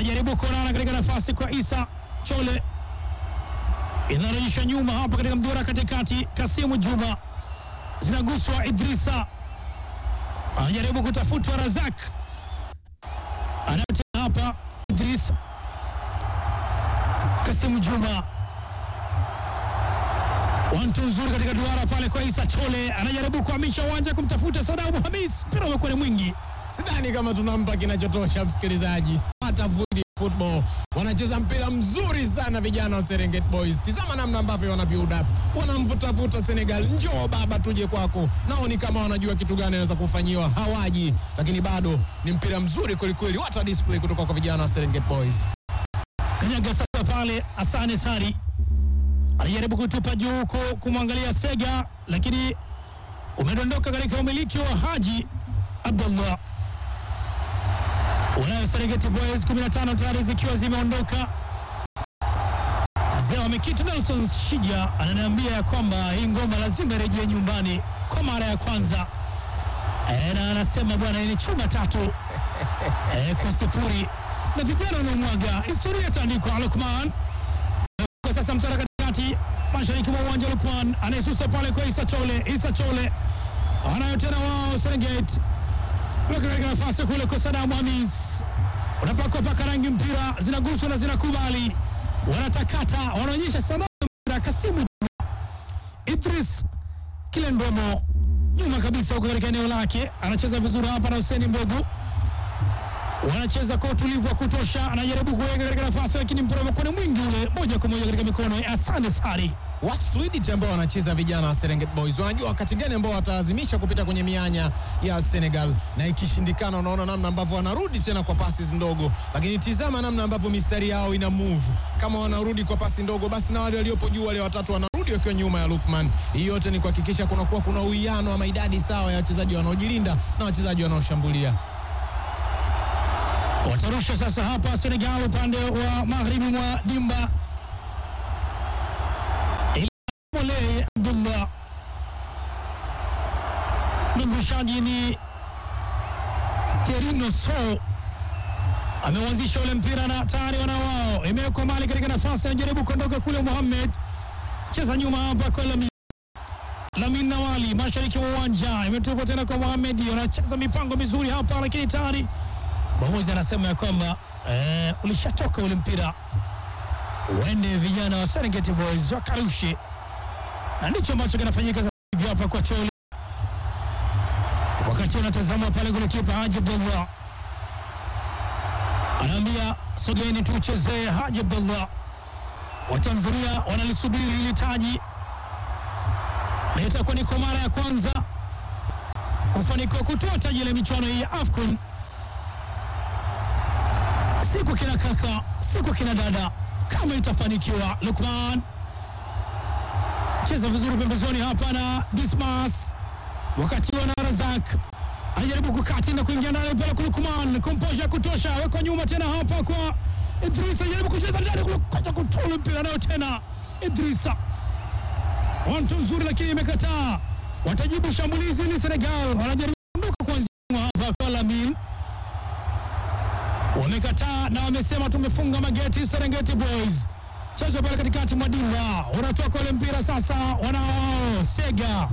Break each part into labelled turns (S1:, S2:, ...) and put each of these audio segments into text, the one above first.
S1: anajaribu kuonana katika nafasi kwa Isa Chole, inarejeshwa nyuma hapa katika mduara katikati. Kasimu Juma zinaguswa, Idrisa anajaribu kutafutwa, Razak anayotea hapa, Idris Kasimu Juma wantu nzuri katika duara pale kwa Isa Chole, anajaribu kuhamisha uwanja kumtafuta Sadamu Hamis, mpira umekuwa ni mwingi
S2: Sidhani kama tunampa kinachotosha msikilizaji. Hata Vudi Football wanacheza mpira mzuri sana vijana wa Serengeti Boys. Tizama namna ambavyo wana build up, wanamvutavuta Senegal, njoo baba, tuje kwako. Nao ni kama wanajua kitu gani anaweza kufanyiwa, hawaji, lakini bado ni mpira mzuri kwelikweli. What display kutoka kwa vijana wa Serengeti Boys.
S1: kanyaga sasa pale. Asane Sari alijaribu kutupa juu huko kumwangalia Sega, lakini umedondoka katika umiliki wa Haji Abdullah. Wanayo Serengeti Boys 15 tayari zikiwa zimeondoka. Mzee wa Mikitu Nelson Shija ananiambia ya kwamba hii ngoma lazima irejee nyumbani kwa mara ya kwanza e, na anasema bwana, hii ni chuma tatu e, kwa sifuri na vijana wanaomwaga historia itaandikwa. Lukman kwa sasa mtara katikati mashariki mwa uwanja. Lukman anayesusa pale kwa Isa Chole. Isa Chole anayo tena wao Serengeti weka katika nafasi kule kwa Sadamu Hamis, unapakwa paka rangi mpira zinaguswa na zinakubali, wanatakata wanaonyesha sana mpira. Kasimu Idris Kilendomo nyuma kabisa huko katika eneo lake, anacheza vizuri hapa na Hussein Mbogu wanacheza kwa utulivu wa kutosha, anajaribu kuweka katika nafasi, lakini mpira umekuwa ni mwingi ule, moja kwa moja katika mikono ya Asante Sari.
S2: What fluidity ambao wanacheza vijana wa Serengeti Boys. Wanajua wakati gani ambao watalazimisha kupita kwenye mianya ya Senegal, na ikishindikana, unaona namna ambavyo wanarudi tena kwa pasi ndogo, lakini tizama namna ambavyo mistari yao ina move. Kama wanarudi kwa pasi ndogo, basi na wale waliopo juu, wale watatu wanarudi wakiwa nyuma ya Lukman. Hii yote ni kuhakikisha kunakuwa kuna uwiano ama idadi sawa ya wachezaji wanaojilinda na wachezaji wanaoshambulia.
S1: Watarusha sasa hapa Senegal upande wa magharibi mwa dimba. Mole Abdullah mrushaji ni Terino So ameuanzisha ule mpira na tayari wana wao imewekwa mali katika nafasi, anajaribu kuondoka kule. Muhammad cheza nyuma hapa kwa Lamin Lamin Nawali mashariki mwa uwanja, imetupwa tena kwa Muhammad, anacheza mipango mizuri hapa, lakini tayari mwamuzi anasema ya kwamba eh, ulishatoka ule mpira, uende vijana wa Serengeti Boys wakarushe, na ndicho ambacho kinafanyika sasa hivi hapa kwa Chole, wakati unatazama pale golikipa Haji Abdullah anaambia sogeni tuchezee. Haji Abdullah wa Tanzania wanalisubiri hili taji, na itakuwa ni kwa mara ya kwanza kufanikiwa kutoa taji la michuano hii ya AFCON si kwa kina kaka, si kwa kina dada, kama itafanikiwa. Lukman cheza vizuri pembezoni hapa na Dismas, wakati wana Razak anajaribu kukati na kuingia ndani pale kwa Lukman, komposha kutosha, wekwa nyuma tena hapa kwa Idrisa, anajaribu kucheza ndani kule, kacha kutoa mpira nayo tena Idrisa, wantu nzuri lakini imekataa. Watajibu shambulizi ili Senegal wanajaribu kuondoka kuanzia hapa kwa Lamin wamekataa na wamesema tumefunga mageti. Serengeti Boys chezo pale katikati mwa dimba, unatoka ule mpira sasa, wanao Sega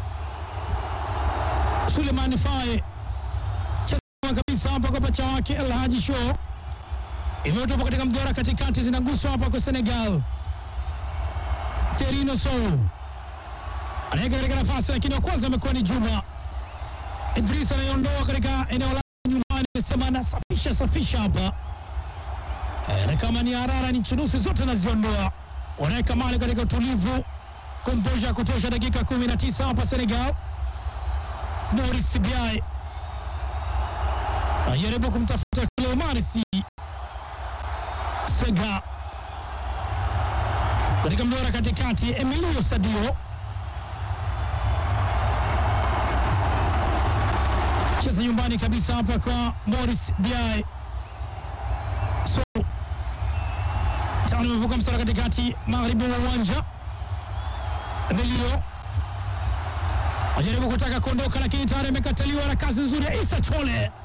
S1: Suleiman Fae cheza kabisa hapa kwa pacha wake El Haji Show, imetoka katika mduara katikati, zinaguswa hapa kwa Senegal. Terino Sow anaweka katika nafasi, lakini wa kwanza amekuwa ni Juma Idris anayeondoa katika eneo la nyumbani amesema anasafisha safisha hapa e, na kama ni harara ni chunusi zote naziondoa. Wanaweka mali katika utulivu, komposha ya kutosha. Dakika 19 hapa Senegal. Boris Biae anajaribu kumtafuta kule Omar Sy Sega katika mduara katikati, Emilio Sadio cheza nyumbani kabisa hapa kwa Morris Biae. So tano imevuka mstari katikati magharibi mwa uwanja. Emilio ajaribu kutaka kuondoka, lakini tayari imekataliwa na kazi nzuri ya Isa Chole.